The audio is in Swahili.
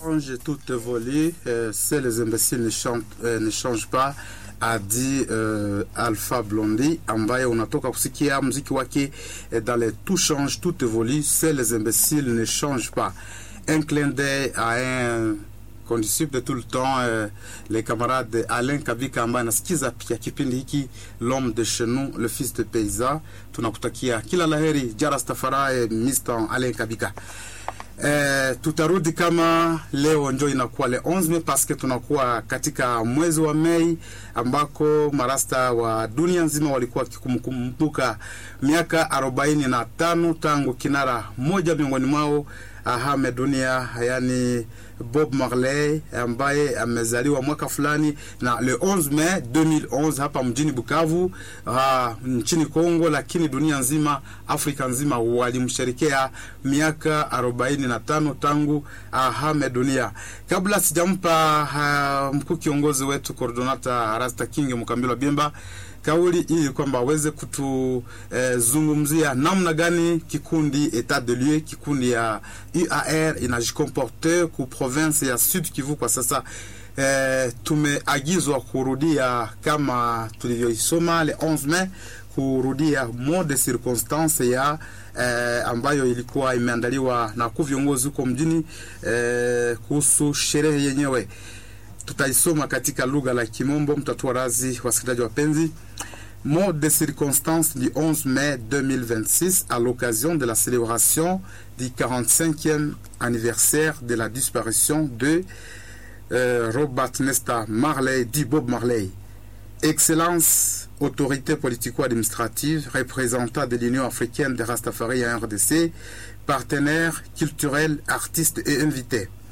change tout évolue, euh, c'est les imbéciles ne, chantent, euh, ne changent pas a dit uh, Alpha Blondy ambaye unatoka kusikia mziki wake eh, dans les tout change tout évolue c'est les imbéciles ne changent pas un clin d'œil à un condisciple de tout le temps euh, les camarades Alain Kabika ambaye anasikiza pia kipindi hiki l'homme de chez nous le fils de paysan tunakutakia kila laheri jarastafarae Mr Alain Kabika Eh, tutarudi kama leo njo inakuwa le 11 Mei paske tunakuwa katika mwezi wa Mei ambako marasta wa dunia nzima walikuwa wakikumbuka miaka 45 tangu kinara moja miongoni mwao ahame dunia, yani Bob Marley ambaye amezaliwa mwaka fulani na le 11 Mei 2011 hapa mjini Bukavu uh, nchini Kongo, lakini dunia nzima, Afrika nzima walimsherekea miaka 45 tangu ahame dunia. Kabla sijampa uh, mkuu kiongozi wetu coordonata Rasta King Mkambilo Bimba kauli ili kwamba aweze kutuzungumzia eh, namna gani kikundi etat de lieu kikundi ya UAR inajikomporte ku province ya Sud Kivu kwa sasa. Eh, tumeagizwa kurudia kama tulivyoisoma le 11 Mei kurudia mot de circonstance ya eh, ambayo ilikuwa imeandaliwa na ku viongozi huko mjini eh, kuhusu sherehe yenyewe tutaisoma katika lugha la Kimombo, mtatua razi wasikilizaji wapenzi. Mot de circonstance du 11 mai 2026 à l'occasion de la célébration du 45e anniversaire de la disparition de euh, Robert Nesta Marley, dit Bob Marley. Excellence, autorité politico-administrative, représentant de l'Union africaine de Rastafari en RDC, partenaires culturels, artistes et invités.